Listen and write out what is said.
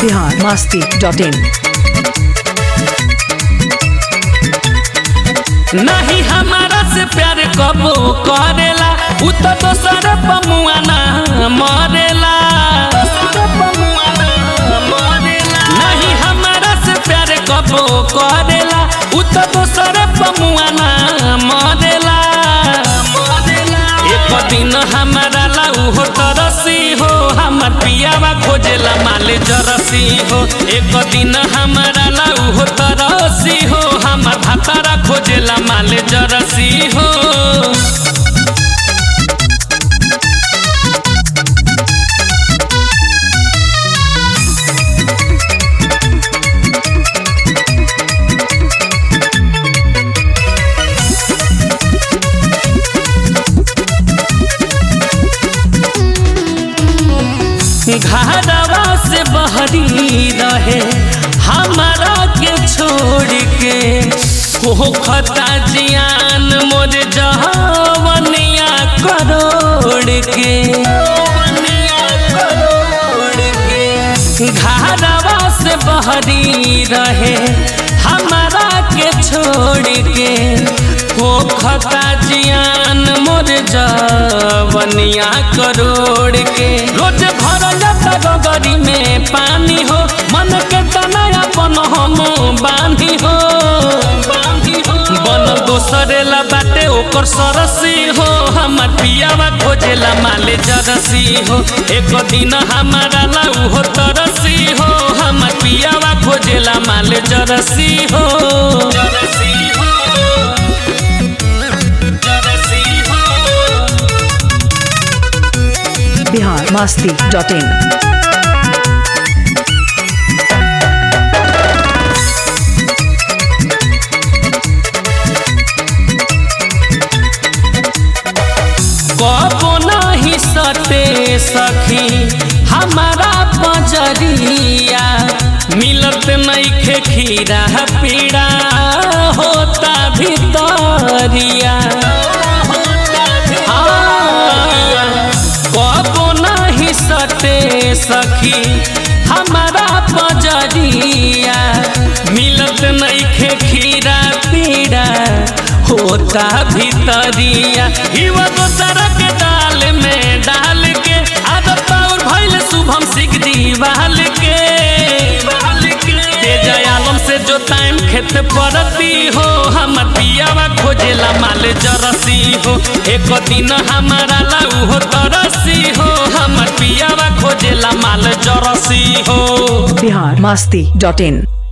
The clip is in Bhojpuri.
बिहार मस्ती डॉट इन नहीं हमारा से प्यार कबो करेला उ तो दोसर पमुआ ना मरेला नहीं हमारा से प्यार कबो करेला उ तो दोसर पमुआ ना मरेला एक दिन हमारा लाऊ हो तरसी हो हमर पियावा खोजेला माले जरसी हो एक दिन हमारा लाऊ हो तरसी हो हमर भातारा खोजेला माले जरसी हो घरवा से बहरी रहे हमारा के छोड़ के हो खता जियान मोर जहवनिया करोड़ के घरवा से बहरी रहे हमारा के छोड़ के हो खता जियान मोर जवनिया करोड़ के रोज भरल गगरी में पानी हो मन के तनया बन हम बांधी हो बन दोसरे ला बाटे ओकर सरसी हो हमर पियावा खोजेला माले जरसी हो एक दिन हमारा लाऊ हो तरसी हो हमर पियावा खोजेला माले जरसी हो जरसी हो जरसी हो बिहार मस्ती डॉट इन कबो नहीं सटे सखी हमारा पजरिया मिलत नहीं खीरा पीड़ा होता भितरिया हाँ, कबो नहीं सटे सखी हमारा पजरिया मिलत नहीं खीरा पीड़ा होता भितरिया हिवा दोसर के दाल में डाल के आदत और भइल शुभम सिख दीवाल के तेज आलम से जो टाइम खेत परती हो हमर पियावा खोजेला माल जरसी हो एक दिन हमारा लाऊ हो तरसी हो हमर पियावा खोजेला माल जरसी हो बिहार मस्ती डॉट इन